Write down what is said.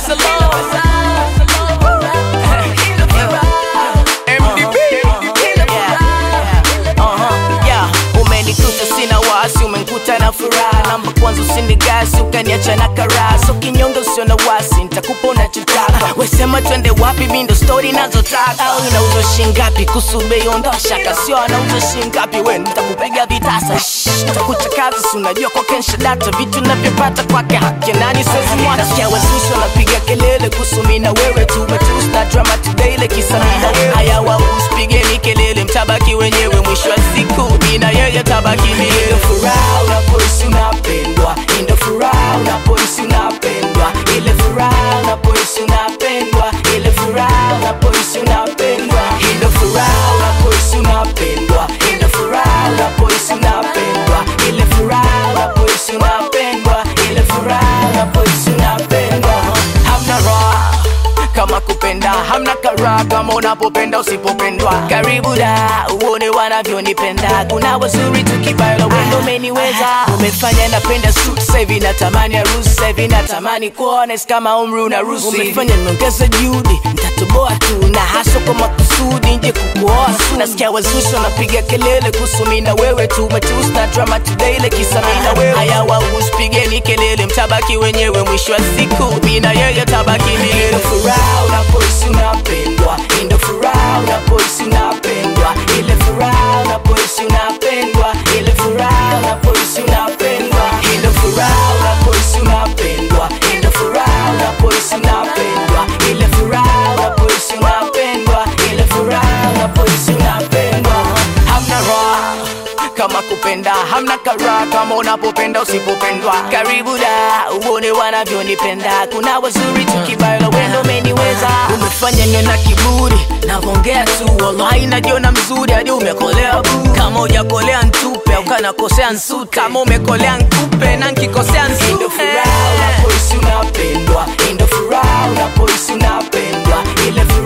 MDB. Uh-huh, yeah. umenikuta sina wasi umenikuta na furaha namba kwanza usinigasi ukaniacha na karaha so kinyonge usio na wasi nitakupa unachotaka wesema twende wapi mindo stori nazotaka au inauzwa shingapi kusube ondoa shaka sio anauza shingapi we nitakupiga vitasa Shh, nitakuchakaza si unajua kwa kensha data vitu navyopata kwake haki ya nani siwezi mwana sikia wazushi wanapiga kelele kusumi na wewe tu matus na drama tudaile kisa mi na wewe haya wausipigeni kelele mtabaki wenyewe mwisho wa siku mi na yeye tabaki milele furaha unapohisi unapendwa indo furaha unapohisi unapendwa ile furaha unapohisi unapendwa ile furaha unapohisi unapendwa indo furaha unapohisi unapendwa indo furaha unapohisi unapendwa ile furaha unapohisi unapendwa ile furaha unapohisi unapendwa hamna raha kama kupenda hamna karaha kama unapopenda usipopendwa karibu da uone wanavyonipenda kuna wazuri tukibaila wendo umeniweza umefanya napenda suit sahivi natamani harusi sahivi natamani kuones kama umri unarusi umefanya niongeze juhudi ntatoboa tu na haso kwa makusudi nje kukuoa tu nasikia wazushi wanapiga kelele kuhusu mi na wewe tu matus na drama tudaile kisa mi na wewe haya wausipigeni kelele mtabaki wenyewe mwisho wa siku mi na yeye tabaki milele furaha unapohisi unapendwa indo furaha unapohisi unapendwa ile furaha unapohisi unapendwa ile furaha unapohisi unapendwa indo furaha unapohisi unapendwa indo furaha unapohisi unapendwa ile furaha unapohisi unapendwa ile furaha unapohisi unapendwa hamna raha kama kupenda hamna karaha kama unapopenda usipopendwa karibu da uone wanavyonipenda kuna wazuri tukibaila wendo umeniweza umefanya niwe na kiburi navongea tu wallahi najiona mzuri hadi umekolea bu kama ujakolea ntupe ukanakosea nsu kama umekolea nkupe na nkikosea Indo furaha unapohisi unapendwa indo furaha unapohisi unapendwa ile furaha